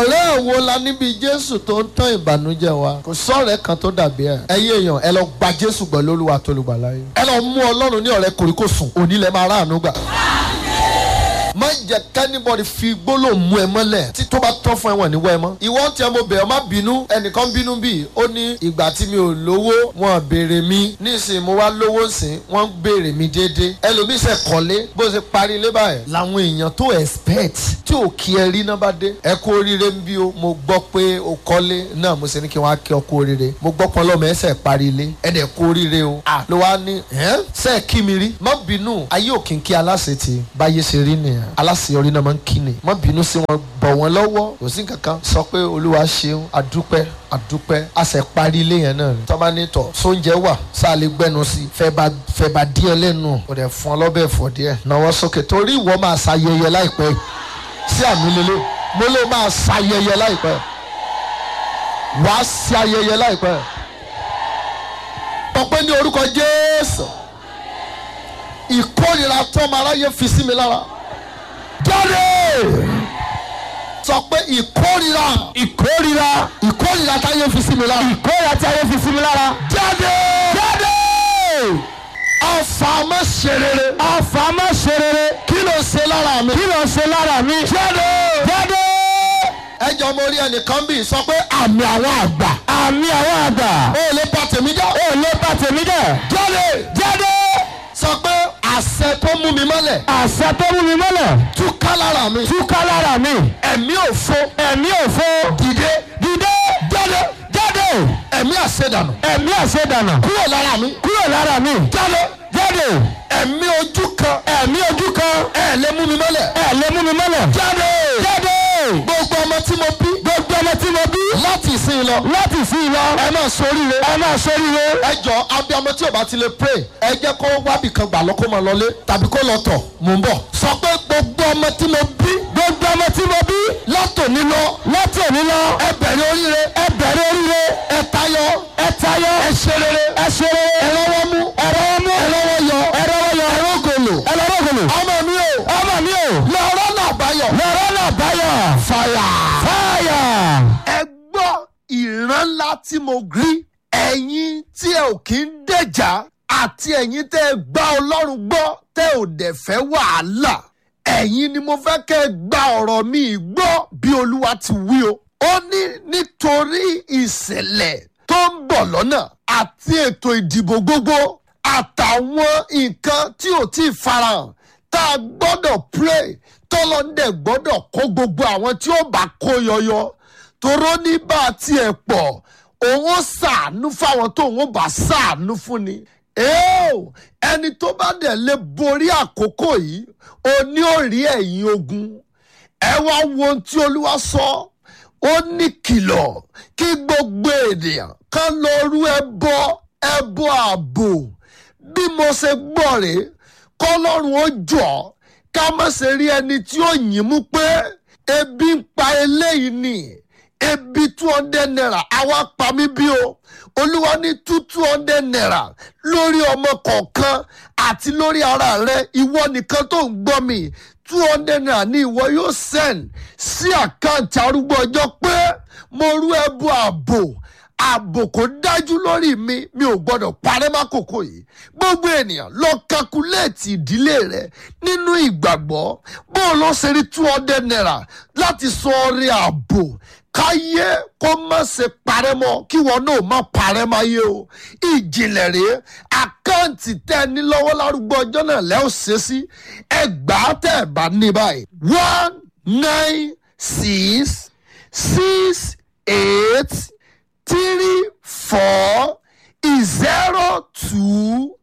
ọ̀rẹ́ wo la níbi jésù tó ń tán ìbànújẹ́ wa kò sọ̀rẹ́ kan tó dàbí ẹ̀ ẹ̀yin èèyàn ẹ lọ gba jésù gbọ́ lólúwa tó lùgbà láyé ẹ lọ mú ọlọ́run ní ọ̀rẹ́ kòríkòsùn òní lẹ máa ráàánú gbà má jẹ́ kẹ́nìbọ̀dì fi gbólóhùn mú ẹ mọ́lẹ̀ tí tó bá tán fún ẹ̀wọ̀n níwọ̀ ẹ mọ́. ìwọ tí ẹ mo bẹ̀ ọ́ má bínú ẹnìkan bínú bíi ó ní ìgbà tí mi ò lówó wọn béèrè mi nísìnyí mo wá lówó sìn wọ́n béèrè mi déédéé ẹlòmíì ṣe kọ́lé bó ṣe parí ilé báyìí làwọn èèyàn tó expect tí ò kí ẹ rí náà bá dé ẹ kú oríire ń bí o mo gbọ́ pé o kọ́lé náà mo ṣe ní kí wọ́n á kí ọ kú oríire mo gbọ́ pọ́n lọ́mọ ẹsẹ̀ parí ilé ẹ dẹ̀ kú oríire o à ló wá ní ẹ́ sẹ́ẹ̀ kí mi rí má bínú ayé òkìkí aláṣẹ ti báyé ṣe rí nìyẹn aláṣeyọrí náà máa ń kí ni má bínú sí wọn bọ̀ wọ́n lọ́wọ́ kò sí kankan sọ pé olúwa ṣeun adúpẹ́ adúpẹ́ àṣẹ parí ilé yẹn náà ni tọ́ba ní tọ̀ sóúnjẹ wà sáà lè gbẹnu sí fẹ́ bá fẹ́ bá díẹ̀ lẹ́nu kò dẹ̀ fún ọ lọ́bẹ̀ fọ̀ díẹ̀ náwó sókè torí ìwọ máa ṣayẹyẹ láìpẹ́ sí àmì lélẹ̀ mo lè máa ṣayẹyẹ láìpẹ́ wàá ṣe ayẹyẹ láìpẹ́ tọpẹ́ ní orúkọ jésù ìkórìíra tọ́mọ aráyé fi sí mi lára jáde sọ pé ìkórìíra ìkórira ìkórìíra táyé fi sí mi lára ìkórira tí ayé fi sí mi lára. jáde jáde ọfà má ṣe rere ọfà má ṣe rere kí ló ṣe lára mi kí ló ṣe lára mi. jáde jáde ẹjọ mo rí ẹnìkan bí sọ pé àmì àwọn àgbà àmì àwọn àgbà ó lè bá tèmi já ò lè bá tèmi jẹ́. jáde jáde sọ pé àṣẹ tó mú mi mọ́lẹ̀ àṣẹ tó mú mi mọ́lẹ̀ túká lára mi túká lára mi ẹ̀mí òfo ẹ̀mí òfo dìde dìde jáde jáde ẹ̀mí àṣedànù ẹ̀mí àṣedànà kúrò lára mi kúrò lára mi jáde jáde ẹ̀mí ojú kan ẹ̀mí ojú kan ẹ̀ lè mú mi mọ́lẹ̀ ẹ̀ lè mú mi mọ́lẹ̀ jáde jáde gbogbo ọmọ tí mo bí gbogbo ọmọ tí mo bí láti ìsìn lọ láti sí i lọ ẹ máa soríire ẹ máa ṣoríire ẹ jọ abiyamọ tí o bá ti lè pray ẹ jẹ́ kó wábì kan gbà lọ kó máa lọlé tàbí kó lọ tọ̀ mò ń bọ̀ sọ pé gbogbo ọmọ tí mo bí gbogbo ọmọ tí mo bí látòní lọ láti òní lọ ẹ bẹ̀rẹ̀ oríire ẹ bẹ̀rẹ̀ oríire ẹ tayọ ẹ tayọ ẹ ṣe rere ẹ ṣe rere ẹ rọwọ́ mú ẹ rọwọ́ mú ẹ rọwọ́ yọ ẹ rọwọ́ yọ ẹ rọgòlò ẹ lọ rọgòlò ọmọ mi o ọmọ mi o lọ́rọ́ náà báyọ̀ lọ́rọ́ náà báyọ̀ fàyà. fáyà ẹ gbọ́ ìran ńlá tí mo rí ẹ̀yin tí ẹ ò kí ń dẹ̀jà àti ẹ̀yin tẹ́ ẹ gbá ọlọ́run gbọ́ tẹ́ ò dẹ̀ fẹ́ wàhálà ẹ̀yin ni mo fẹ́ kẹ́ ẹ gba ọ̀rọ̀ mi gbọ́ bí olúwa ti wí o. ó ní nítorí ìṣẹ̀lẹ̀ tó ń bọ̀ lọ́nà àti ètò ìdìbò gbogbo àtàwọn nǹkan tí ò tí ì farahàn tá a gbọ́dọ̀ pray tọ́lọ́ndẹ̀ gbọ́dọ̀ kó gbogbo àwọn tí ó bá kó yọyọ toró ní bá a tiẹ̀ pọ̀ òun ó ṣàánú fáwọn tó òun ó bá ṣàánú fún ni. Eo, ẹni tó bá dẹ̀ lè borí àkókò yìí ó ní ó rí ẹ̀yìn ogun ẹ wá wo ohun tí olúwa sọ ó ní kìlọ̀ kí gbogbo ènìyàn kan lọ rú ẹbọ ẹbọ ààbò bí mo ṣe gbọ́ rèé kọ́lọ́run ó jọ ká má ṣe rí ẹni tí ó yìn mú pé ebi ń pa eléyìí ni ebi two hundred naira àwa pa mí bí o olúwa ní two two hundred naira lórí ọmọ kọ̀ọ̀kan àti lórí ara rẹ ìwọ nìkan tó ń gbọ́ mi two hundred naira ni ìwọ yóò send sí àkáǹtì arúgbó ọjọ́ pé mo rú ẹbú ààbò ààbò kò dájú lórí mi mi ò gbọdọ̀ parẹ́ mákòókò yìí gbogbo ènìyàn lọ kakuléètì ìdílé rẹ nínú ìgbàgbọ́ bó o lọ ṣe rí two hundred naira láti sọ ọrẹ ààbò káyé kó má ṣe parẹ́ mọ́ kí wọn náà má parẹ́ máyé o ìjìnlẹ̀ rèé àkáǹtì tẹ́ ẹ ní lọ́wọ́ lárúgbó ọjọ́ náà lẹ́ ò ṣe sí ẹgbàá tẹ́ ẹ bá ní báyìí one nine six six eight three four zero two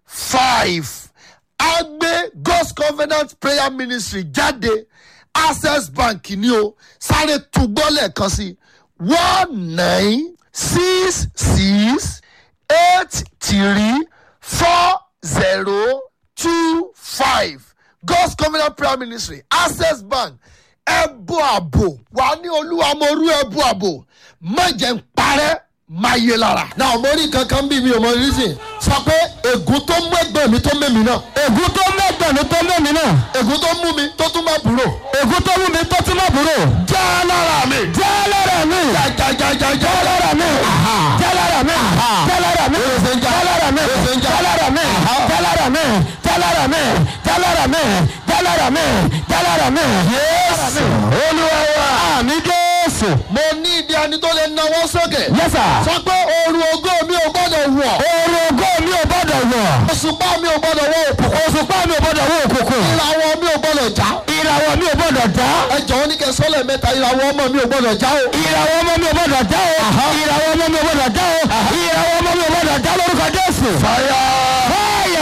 five agbe god's covenant prayer ministry jáde access bank ni o sáré túgbọ́ lẹ́ẹ̀kan sí one nine six six eight three four zero two five god's covenant prayer ministry access bank ẹbú àbò wà ní olúwa mo rú ẹbú àbò má jẹ́ ń parẹ́ máa yé lára. náà mo rí kankan bí mi ò mọ reason sọ pé ègún tó mú ẹgbẹ́ mi tó mẹ́mi náà ègún tó mẹ́gbẹ̀ẹ́ mi tó mẹ́mi náà ègún tó mú mi tó tún má búrò ègún tó mú mi tó tún mọ́ búrò já lára mi àmì jésù olúwa wa àmì jésù. mo ní ìdí ẹni tó lè náwó sókè. yes sir. sọ pé oorun ogó mi ò gbọ́dọ̀ wọ̀. oorun ògo mi ò gbọ́dọ̀ wọ̀. òṣùpá mi ò gbọ́dọ̀ wọ̀ òkùnkùn. òṣùpá mi ò gbọ́dọ̀ wọ òkùnkùn. ìràwọ̀ mi ò gbọ́dọ̀ já. ìràwọ̀ mi ò gbọ́dọ̀ já. ẹ jọ̀wọ́ ní kẹ́ sọ́lẹ̀ mẹ́ta ìràwọ̀ ọmọ mi ò gbọ́dọ̀ já o. ìràwọ̀ ọmọ mi ò gbọ́dọ̀ já o. ìràwọ̀ ọmọ mi ò gbọ́dọ̀ já o. ìràwọ̀ ọmọ mi ò gbọ́dọ̀ já lórúkọ jésù. fàyà. fáyà.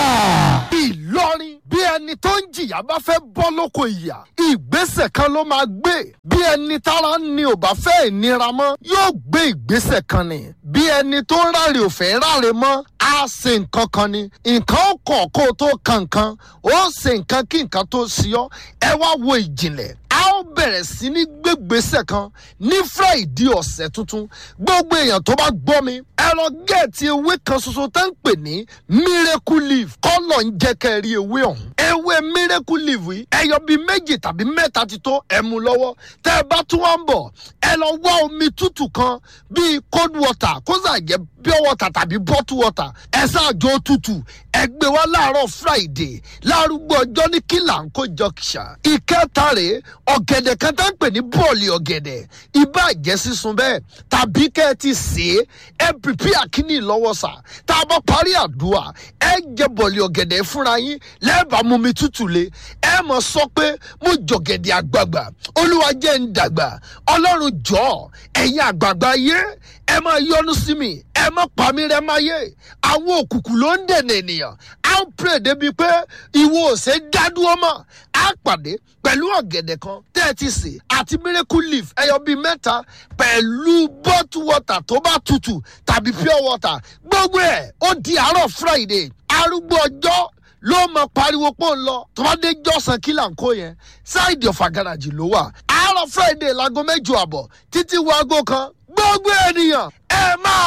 ìlọrin bí ẹni tó ń jìyà bá fẹ́ bọ́ lóko ìyà ìgbésẹ̀ kan ló máa gbé bí ẹni tára ni ò bá fẹ́ ìnira mọ́ yóò gbé ìgbésẹ̀ kan ni bí ẹni tó ń ráre ò fẹ́ ráre mọ́ á ṣe nǹkan kan ni nǹkan ó kàn kó o tó kan nǹkan ó ṣe nǹkan kí nǹkan tó ṣe ọ́ ẹ wá wo ìjìnlẹ̀ a ó bẹ̀rẹ̀ sí ní gbégbèsè kan ní friday ọ̀sẹ̀ tuntun gbogbo èèyàn tó bá gbọ́ mi ẹ lọ gẹ̀ẹ́tì ewé kan ṣoṣo tó ń pè ní miracle leaf kọ́lọ̀ ń jẹ́ kẹ́ ẹ rí ewé ọ̀hún ewé miracle leaf yìí ẹyọ bíi méjì tàbí mẹ́ta ti tó ẹ mú lọ́wọ́ tẹ́ ẹ bá tún wá ń bọ̀ ẹ lọ wá omi tútù kan bíi cold water kó sà jẹ́ pure water tàbí bottle water ẹ ṣáàjọ tútù ẹ gbé wá láàárọ̀ friday lárúgbó ọjọ́ ní kílàńkó junction ìkẹta rèé ọ̀gẹ̀dẹ̀ kan tá ń pè ní bọ́ọ̀lì ọ̀gẹ̀dẹ̀ ibà jẹ́ sísun bẹ́ẹ̀ tàbí kẹ́ ẹ ti sè é ẹ pìpì àkíní lọ́wọ́ sà tá a bá parí àdúrà ẹ jẹ bọ́ọ̀lì ọ̀gẹ̀dẹ̀ fúnra yín lẹ́ẹ̀bà mú mi tútù le ẹ mọ̀ sọ pé mo jọ̀gẹ̀dẹ̀ àgbààgbà olúwa jẹ́ ń dàgbà ọlọ́run jọ̀ọ́ ẹ̀yin àgbààgbà yé ẹ máa yọnu sí mi ẹ má pa mí rẹ máa yé àwọn òkùnkùn ló ń dènà ènìyàn á ń pè débi pé ìwọ ò ṣe dádúró mọ́ á pàdé pẹ̀lú ọ̀gẹ̀dẹ̀ kan tẹ́ ẹ ti sè àti miracle leaf ẹyọ bíi mẹ́ta pẹ̀lú bottle water tó bá tutù tàbí pure water gbogbo ẹ̀ ó di àárọ̀ friday arúgbó ọjọ́ ló mọ pariwo pọ̀ ń lọ tó bá dé jọ́sàn kí là ń kó yẹn ṣáìdì ọ̀fà gàràjì ló wà àárọ̀ friday láago mẹ́jọ àbọ̀ títí wo aago kan gbogbo ènìyàn ẹ máa